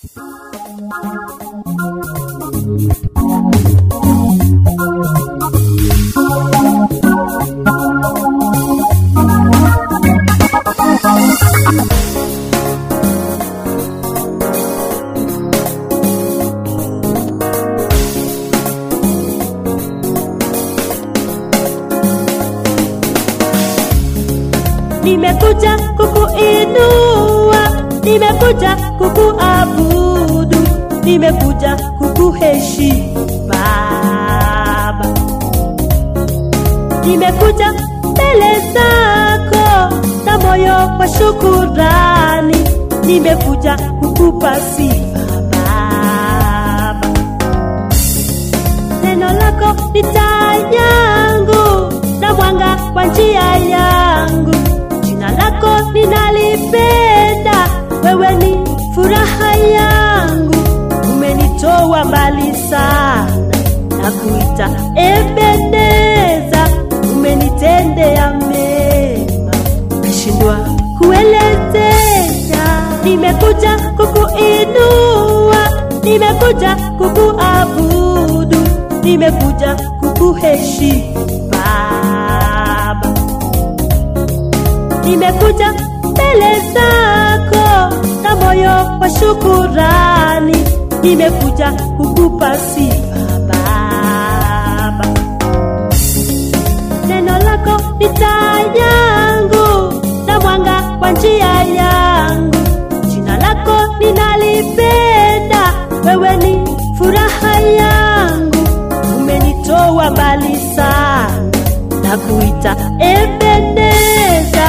nimekuja kukuinua, nimekuja kukuabudu, nimekuja kukuheshimu Baba, nimekuja mbele zako na moyo wa shukurani, nimekuja kukupa sifa Baba. Neno lako ni taa yangu na mwanga wa njia yangu. Jina lako ninalipenda, wewe ni furaha yangu. Umenitoa mbali sana na kuita Ebeneza, umenitendea mema, nashindwa kuelezea. Nimekuja kukuinua, nimekuja kukuabudu, nimekuja kukuheshimu Baba nimekuja mbele zako na moyo wa shukurani, nimekuja kukupa sifa Baba. Neno lako ni taa yangu na mwanga wa njia yangu. Jina lako ninalipenda, wewe ni furaha yangu. Umenitoa mbali sana na kuita Ebeneza.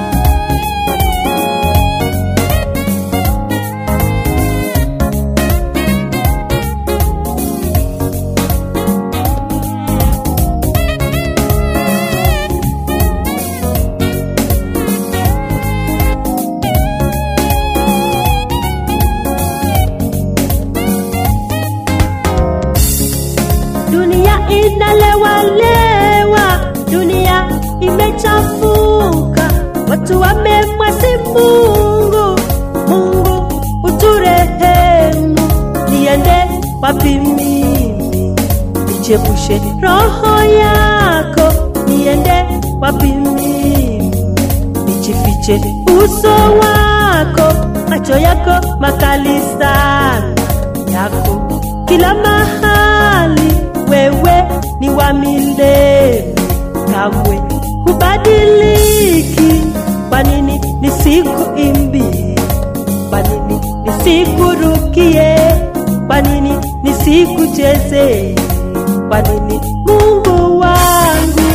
Dunia inalewalewa, dunia imechafuka, watu wamemwasi Mungu. Mungu uturehemu, niende wapi mimi? Nichepushe roho yako, niende wapi mimi? Nijifiche uso wako, macho yako makali sana yako kila mahali, wewe ni wa milele, kamwe hubadiliki. Kwa nini nisikuimbie? Kwa nini nisikurukie? Kwa nini nisikuchezee? Kwa nini Mungu wangu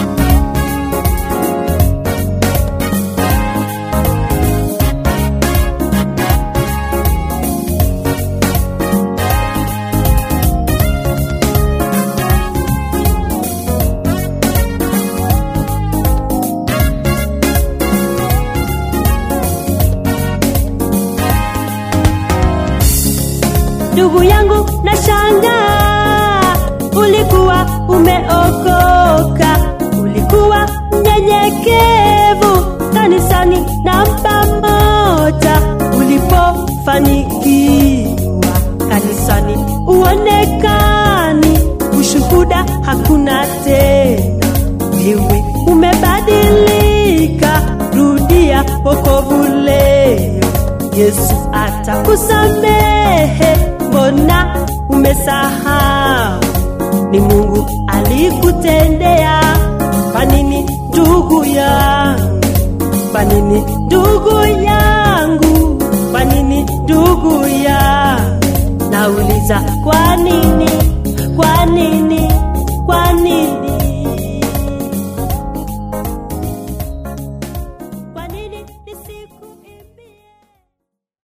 ndugu yangu na shangaa, ulikuwa umeokoka, ulikuwa mnyenyekevu kanisani na pamoja, ulipofanikiwa kanisani uonekani, ushuhuda hakuna tena, wewe umebadilika, rudia wokovu leo. Yesu atakusamehe, mbona umesahau? Ni Mungu alikutendea. Kwa nini ndugu yangu? Kwa nini ndugu yangu? Kwa nini ndugu yangu? Nauliza kwa nini? Kwa nini?